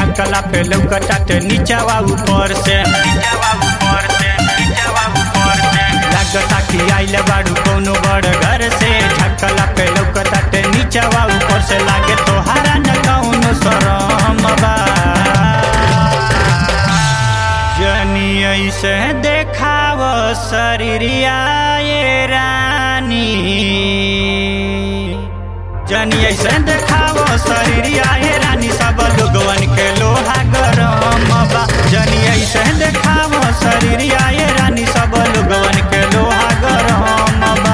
झकला पे लौकटाटे नीचावा ऊपर से लागता कि आइल बाड़ू कोनो बड़ घर से झकला पे लौकटाटे नीचावा ऊपर से लागे तोहारा न कौनो शरम बा जनी ऐसे देखाव शरीरिया ये रानी जनी ऐसे देखाव शरीरिया ये रानी सब लोगवन के लोहा गरम बा जनी ऐसे देखाव शरीरिया ये रानी सब लोगवन के लोहा गरम बा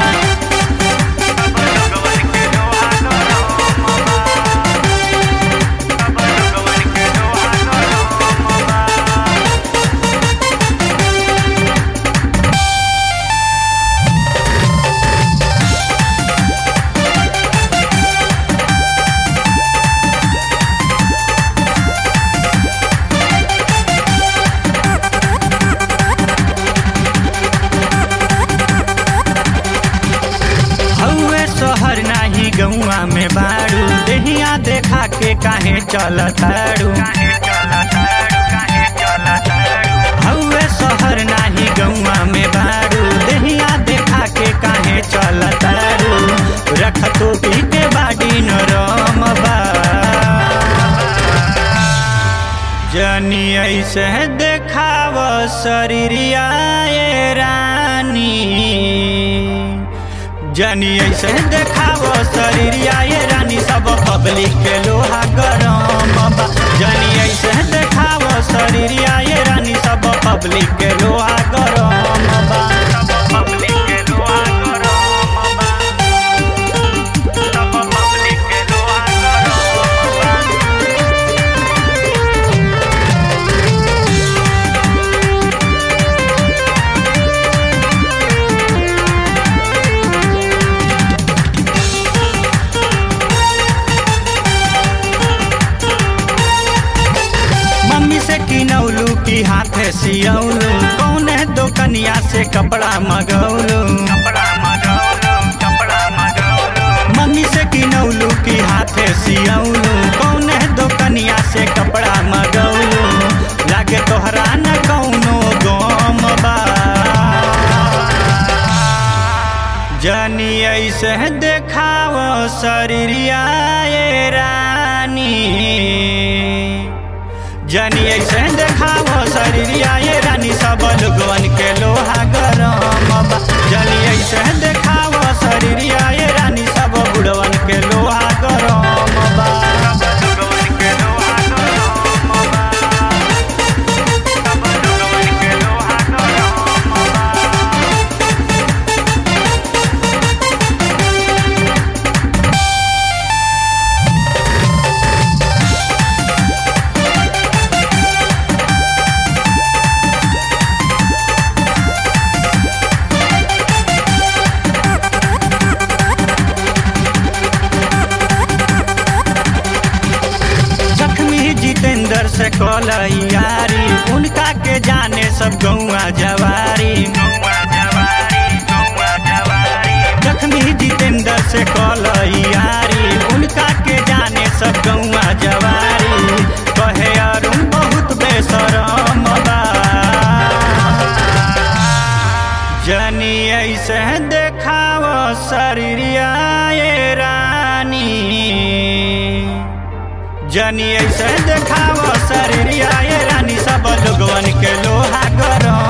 सब लोगवन के लोहा गरम बा सब लोगवन के लोहा गरम बा हौवे शहर नाही गौआ में बाड़ू देहिया देखा के काहे चलताड़ू हौवे शहर नाही गौआ में बाड़ू देहिया देखा के काहे चलताड़ू रख तो पी के बाड़ी नरम बा जनी ऐसे देखाव शरीरिया ये रानी जनी ऐसे देखाव शरीरिया ये रानी सब पब्लिक के लोहा गरम बा जनी ऐसे देखाव शरीरिया ये रानी सब पब्लिक के लोहा गरम बा सब पब्लिक के लोहा गरम बा सब पब्लिक के लोहा गरम बा मम्मी से किनौलू की हाथे सियौलू कौने दोकनिया से कपड़ा मगौलू कपड़ा मगौलू कपड़ा मगौलू मम्मी से किनौलू की हाथे सियौलू कौने दोकनिया से कपड़ा मगौलू लागे तोहरा न कौनो गम बा जनी ऐसे देखाव शरीरिया ये रानी जनी ऐसे देखाव शरीरिया ये रानी सब लोगवन के लोहा गरम बा जनी ऐसे देखाव शरीरिया ये रानी सब बुढ़वन के लोहा गरम बा सब लोगवन के लोहा गरम बा सब लोगवन के लोहा गरम बा जख्मी जितेंद्र से यारी उनका के जाने सब गौआ जवारी जख्मी जितेंद्र से यारी उनका के जाने सब गौआ जवारी कहे अरुण बहुत बेसरम बा जनी ऐसे देखाव शरीरिया ये रानी जनी ऐसे देखाव शरीरिया ये रानी सब लोगवन के लोहा गरम